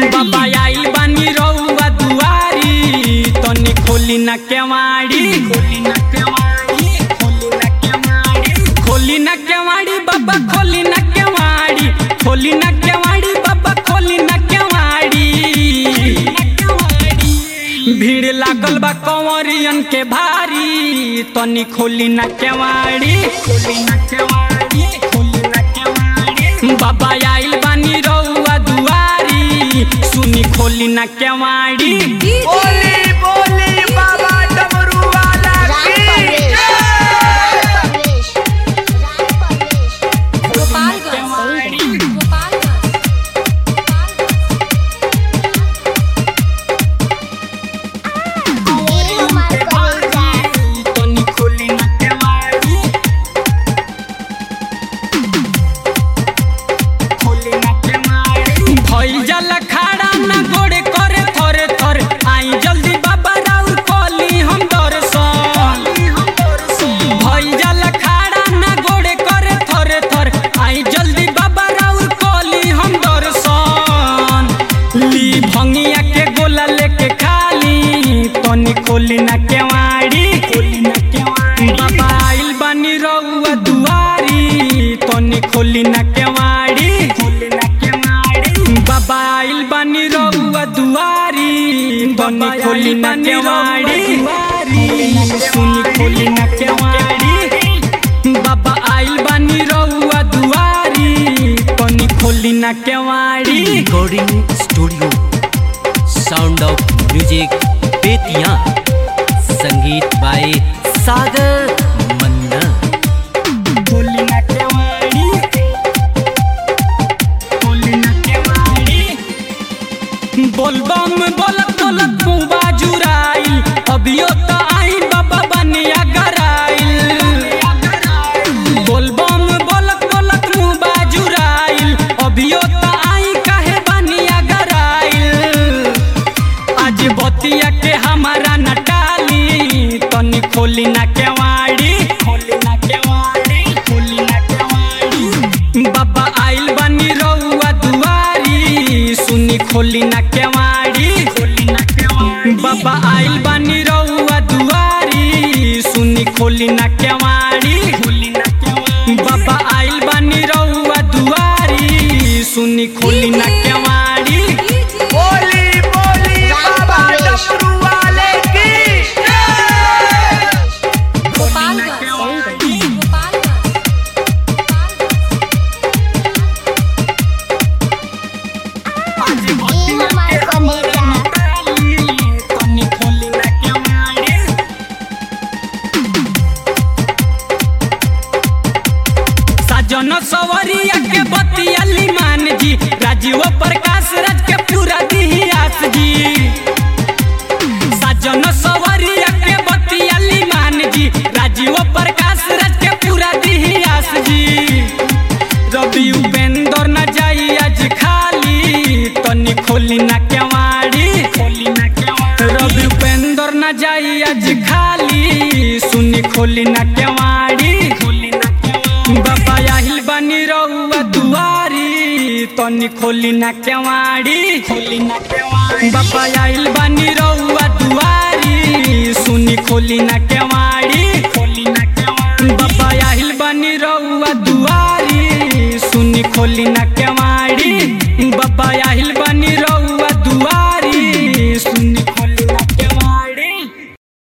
बाबा आइल बानी रउआ दुआरी तनी खोली ना केवाड़ी खोली ना केवाड़ी खोली ना केवाड़ी खोली ना केवाड़ी बाबा खोली ना केवाड़ी खोली ना केवाड़ी बाबा खोली ना केवाड़ी भीड़ लागल बा कंवरियन के भारी तनी खोली ना केवाड़ी खोली ना केवाड़ी खोली ना केवाड़ी बाबा आइल बानी रउआ दुआरी सुनी खोली ना केवाड़ी बोली बोली बाबा डमरू वाला राम की परवेश राम परवेश गोपालगंज गोपालगंज मेरे हमार कलेजा तनी खोली ना केवाड़ी खोली ना केवाड़ी भइल जाला खाड़ा ना गोड़े करे थरे थरे आई जल्दी बाबा राउर कली हम दर्शन भइल जाला खाड़ा ना गोड़े करे थरे थरे आई जल्दी बाबा राउर कली हम दर्शन ली भंगिया के गोला लेके खाली तनी खोली ना केवाड़ी खोली ना केवाड़ी बाबा आइल बानी रउआ दुआरी तनी खोली ना केवाड़ी खोली ना केवाड़ी बाबा आइल बानी रउआ दुआरी तनी खोली ना केवाड़ी सुनी खोली ना केवाड़ी बाबा आइल बानी रउआ दुआरी तनी खोली ना केवाड़ी recording studio sound of music Betiah संगीत बाय सागर मन्ना खोली ना केवाड़ी खोली ना केवाड़ी बोलबम बोलत बोलत मुँह बाजुराइल अभियो तो आई बाबा बनिया गराइल बोलबम बोलत बोलत मुँह बाजुराइल अभियो तो आई काहे बनिया गराइल आज बतिया के हमारा नटाली तनी खोली ना केवाड़ी खोली ना केवाड़ी खोली ना केवाड़ी बाबा आइल बनी रउआ दुआरी सुनी खोली ना केवाड़ी खोली ना केवाड़ी बाबा आइल बनी रउआ दुआरी सुनी खोली ना केवाड़ी खोली ना केवाड़ी बाबा आइल बनी रउआ दुआरी सुनी खोली ना केवाड़ी बोली बोली बाबा डमरू वाले की गोपालगंज गोपालगंज मेरे हमार कलेजा साजन सवरिया के बतियाली मान जी राजीव प्रकाश राज के पूरा दिहियास जी साजन सवरिया के बतियाली मान जी राजीव प्रकाश राज के पूरा दिहियास जी रवि उपेंद्र न जाई आज खाली तनी खोली ना केवाड़ी खोली ना केवाड़ी रवि उपेंद्र न जाई आज खाली सुनी खोली ना केवाड़ी खोली ना केवाड़ी बाबा आहिल बनी रउआ दुआरी तनी खोली ना केवाड़ी खोली ना केवाड़ी बाबा आहिल बनी रउआ दुआरी सुनी खोली ना केवाड़ी खोली ना केवाड़ी बाबा आहिल बनी रउआ दुआरी सुनी खोली ना केवाड़ी